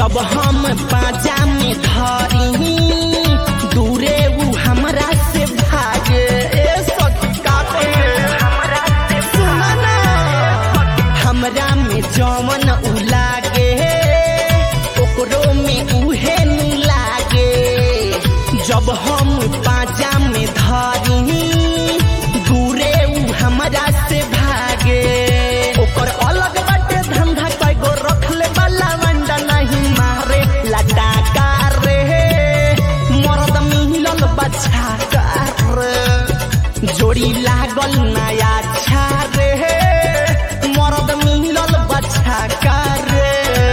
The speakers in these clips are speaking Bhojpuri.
जब हम पाजा में धरी दूरे उ हमरा से भागे ए सखी का कहे सुना ना हमरा में जवन उ लागे ओकरो में उहे नु लागे जब हम पाजा में धरी दूरे उ हमरा से भागे ओकर अलग बाटे धंधा कईगो रखले वाला वंडा नहीं मारे लटाका रे मरद मिलल बच्चा रे जोड़ी लागल नया छा रे मरद मिलल बच्चा रे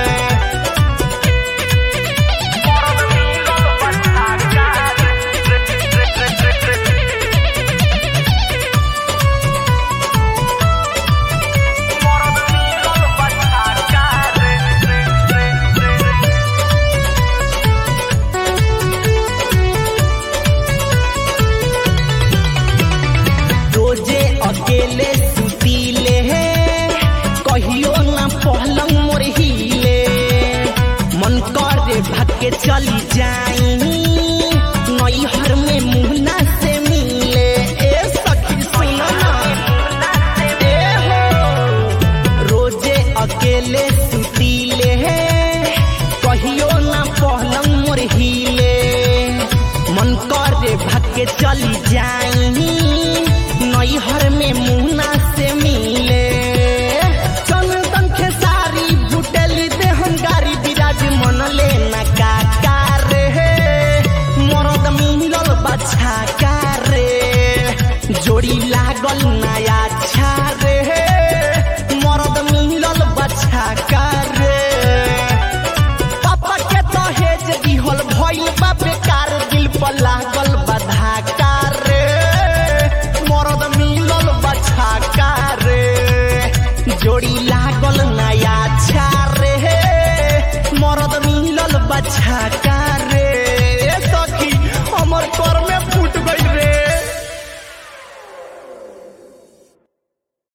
रोजे अकेले सुतीले कहियो ना पहलंग मोर हिले मन करे भागे चली जाई नैहर में मुहना से मिले ए सखी सुनो ना ए हो रोजे अकेले सुतीले कहियो ना पहलंग मोर हिले मन करे भागे चली जाई नैहर में मुहना से मिले चंदन खेसारी भुटेली देहन गारी बिराज मन ले ना काका रे मरद मिलल बच्चा का रे जोड़ी लागल नया छा रे मरद मिलल बच्चा का रे पापा के दहेज दिहल भइल बा बेकार दिल पर लागल बधा रे मरद मिलल बच्चा का रे जोड़ी लागल नया छा रे मरद मिलल बच्चा का